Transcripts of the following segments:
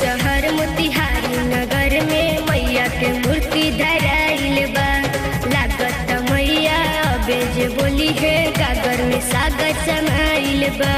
शहर मोतिहारी नगर में मैया के मूर्ति धराइल बा लागत मैया अबे जे बोली है गागर में सागर समाइल बा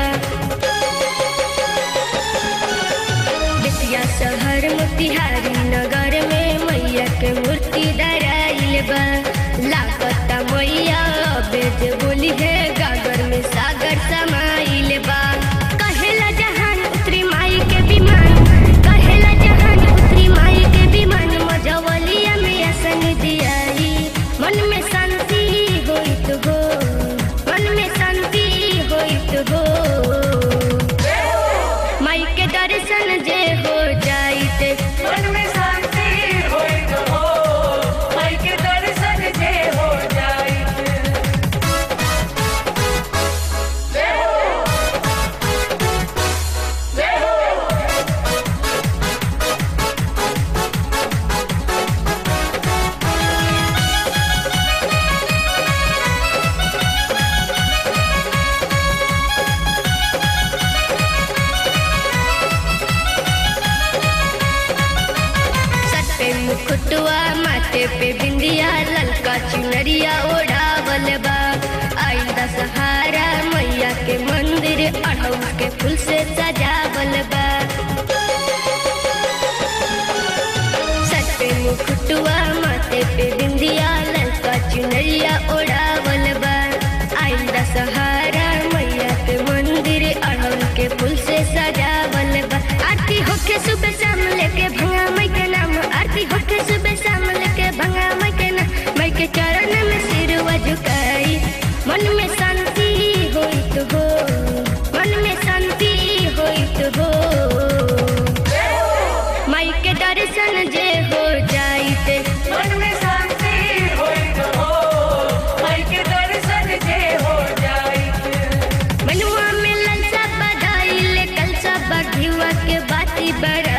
बेतिया शहर मोतिहारी नगर में मैया के मूर्ति धराइल बा लागत मैया अबे जे बोली है गागर में सागर समाइल बा कहेला जहान उतरी माई के विमान कहेला जहान उतरी माई के विमान मजवलिया में असन दियाई मन में शांति होइत हो मन में शांति होइत हो माई के दर्शन जे हो जाइत मन में शांति होइत हो माई के दर्शन जे हो जाइत जय हो जय हो सर पे मुकुटवा माथे पे बिंदिया ललका चुनरिया ओढ़ावल बा आइल दशहरा मैया के मंदिर अड़हुल के फूल से सजावल बा सर पे मुकुटवा माथे पे बिंदिया ललका चुनरिया ओढ़ावल बा आइल दशहरा मैया के मंदिर अड़हुल के फूल से सजावल बा आरती होके सुबह शाम लेके भंगा मई के नाम आरती होके सुबह शाम लेके भंगा मई के नाम मई के चरण में सिरवा झुकाई मन में शांति होइत हो मन में शांति होइत हो माई के दर्शन जे हो जाइत मन में शांति होइत हो माई के दर्शन जे हो जाइत मनुआ में ललसा बधाइल कलसा बघिवा के बाती बड़ा